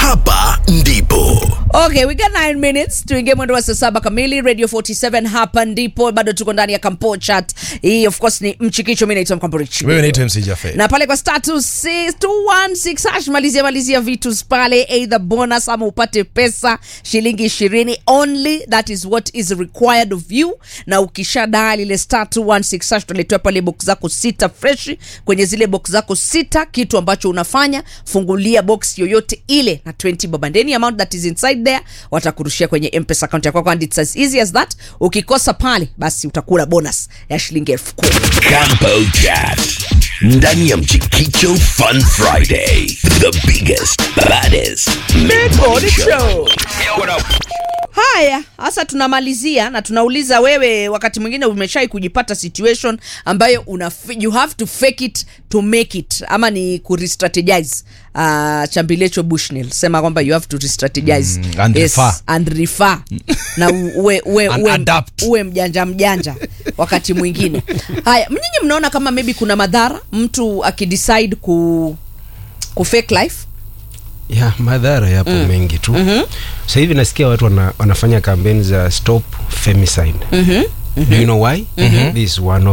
hapa ndipo Okay, we got 9 minutes tuingie mwendo wa saa saba kamili radio 47 hapa ndipo bado tuko ndani ya kampo chat hii of course ni mchikicho mi naitwa mkamborich wewe naitwa mc jafe na pale kwa star 26 216 hash malizia malizia vitu pale either bonus ama upate pesa shilingi ishirini only that is what is required of you na ukisha dali ile star 216 hash utaletewa pale box zako sita fresh kwenye zile box zako sita kitu ambacho unafanya fungulia box yoyote ile na 20 bob and any amount that is inside there watakurushia kwenye mpesa account yako and it's as easy as that ukikosa pale basi utakula bonus ya shilingi elfu kumi Campo Chat ndani ya Mchikicho Fun Friday the biggest baddest mid-morning show haya hasa tunamalizia na tunauliza wewe wakati mwingine umeshai kujipata situation ambayo una you have to fake it to make it ama ni kurestrategize uh, chambilecho bushnell sema kwamba you have to restrategize Mm, and refer. and refer na uwe, uwe, And uwe, adapt. uwe mjanja mjanja wakati mwingine haya mnyinyi mnaona kama maybe kuna madhara mtu akidecide ku, ku fake life ya madhara yapo mm. mengi tu mm-hmm. sasa hivi nasikia watu wana, wanafanya kampeni za stop femicide mm-hmm. do you know why mm-hmm. this is one of